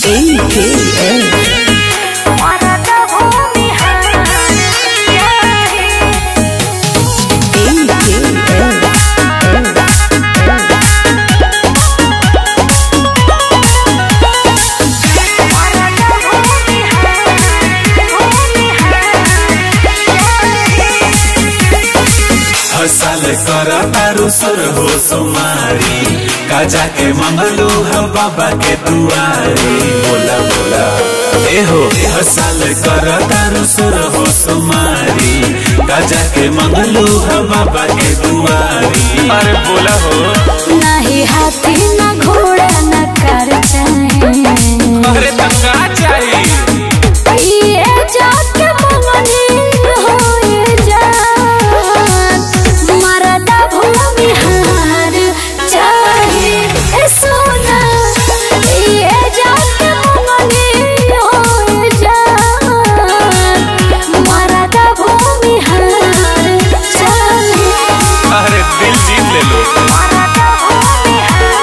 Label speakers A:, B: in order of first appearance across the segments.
A: हसल कर तारू सुर हो सुमारी काजा के मंगलू ह बाबा के दुआरी बोला बोला ए हो हसल कर तारू सुर हो सुमारी काजा के मंगलू ह बाबा के दुआरी अरे बोला हो
B: नाही हाथी ना घोड़ा ना कर चाहे
A: अरे तंगा चाहिए
B: ये जाके मंगनी होए जान मरदा भूमि हार चाहे ए सोना ये जाके मंगनी होए जान मरदा भूमि हार चाहे
A: अरे दिल जीत ले लो
B: मरदा भूमि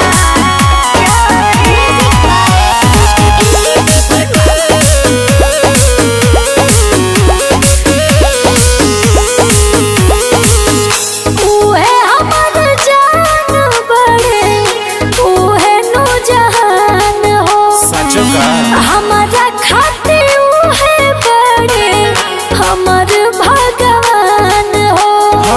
B: उहे हमर जान बड़े उहे नु जहान हो
A: सचो का
B: हमारा खाते उहे बड़े हमर भगवान हो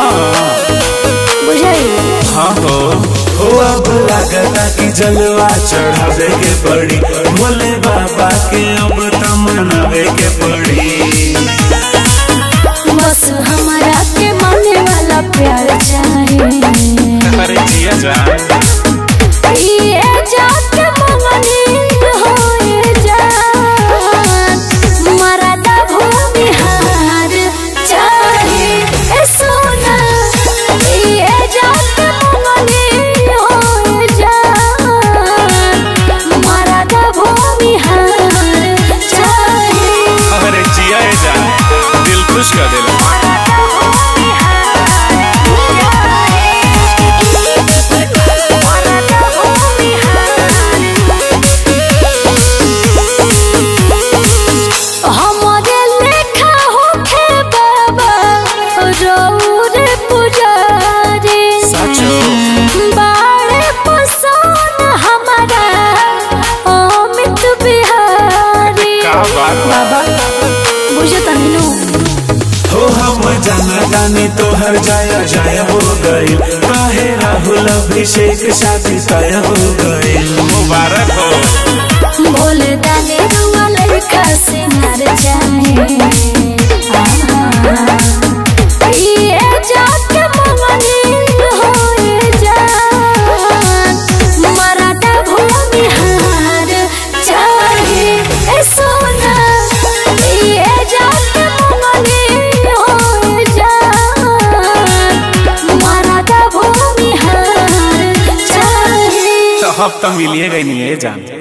B: बुझाई
A: हाँ हो हो अब लागता कि जलवा चढ़ावे के पड़ी भोले बाबा के अब त मनावे के पड़ी
B: बस हमारा के माने वाला प्यार चाहे
A: अरे जिया जान
B: ये जाके मंगनी होए जान मरदा भूमि हार चाहे ए सोना ये जाके मंगनी होए जान मरदा भूमि हार चाहे
A: अरे जिया जान दिल खुश कर देला
B: मरदा भूमि हार चाहे मरदा भूमि हमरे लेखा होखे बाबा रौर पुजारी
A: सचो
B: बाड़े पसंद हमारा अमित बिहारी
A: का बात बा?
B: बाबा बुझे तनी
A: हो हम जाना जानी तो हर जाया जाय हो गई काहे राहुल अभिषेक शादी तय हो गई मुबारक हो
B: भोले दाने रुआ लड़का से नर चाहे ये जाके मंगनी होए जान मराठा भूमि हार चाहे ए सोना ये जाके मंगनी होए जान मराठा भूमि हार चाहे
A: तो अब तो मिलिए गई नहीं है जान